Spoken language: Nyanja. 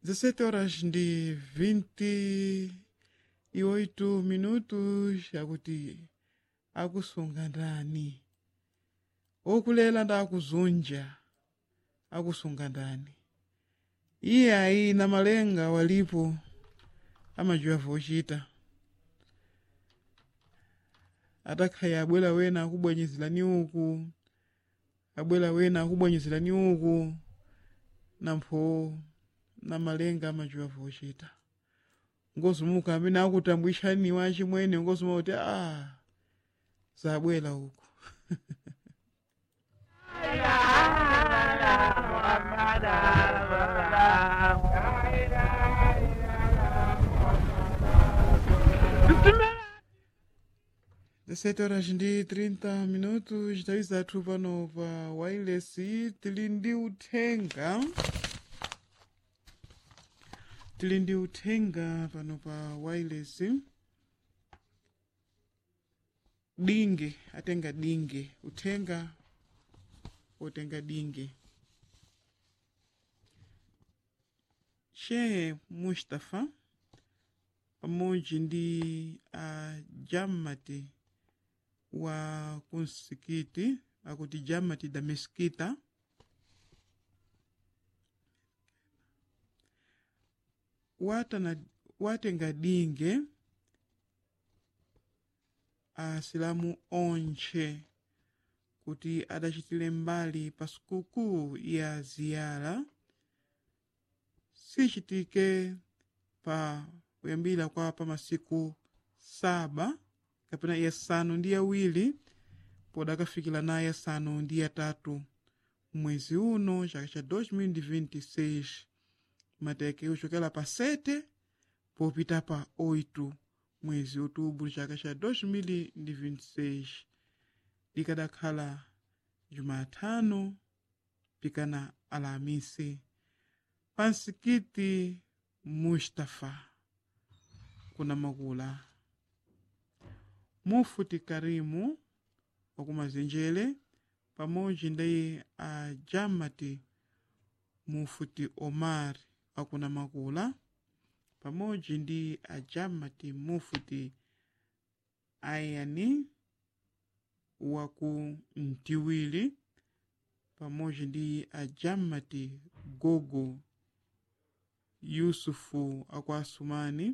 17 horas ndi 28 minutos akuti akusunga ndani okulela ndi akuzunja akusunga ndani iye ayi na malenga walipo amajiwa vochita atakhaya abwera wena akubwenyezerani uku abwera wena akubwenyezerani uku nampho na malenga amajiwa vochita ngozumuka amene akutambwishaniwa achimwene ngozuma kuti a zabwera uku Dezessete horas ndi 30 minutos nthawi zathu pano pa wireless tili ndi uthenga tili ndi uthenga pano pa wireless dinge atenga dinge uthenga otenga dinge shehe mustafa pamodzi ndi a jamati wa kumsikiti akuti jamati da meskita watana watenga dinge asilamu onche kuti adachitire mbali pa sikukuu ya ziyara sichitike pa kuyambira kwa pa masiku saba kapena yasanu ndi yawiri podakafikira na yasanu ndi yatatu mwezi uno chaka cha 2026 mateke kuchokera pa 7 popita pa 8 mwezi outubro chaka cha 2026 likadakhala jumatano pikana alamisi pa msikiti mustafa kuna makula mufuti karimu wakumazenjere pamodzi ndi a jamati mufuti omar akuna makula pamodzi ndi a jamati mufuti ayani waku mtiwili pamodzi ndi a jamati gogo yusufu aku asumani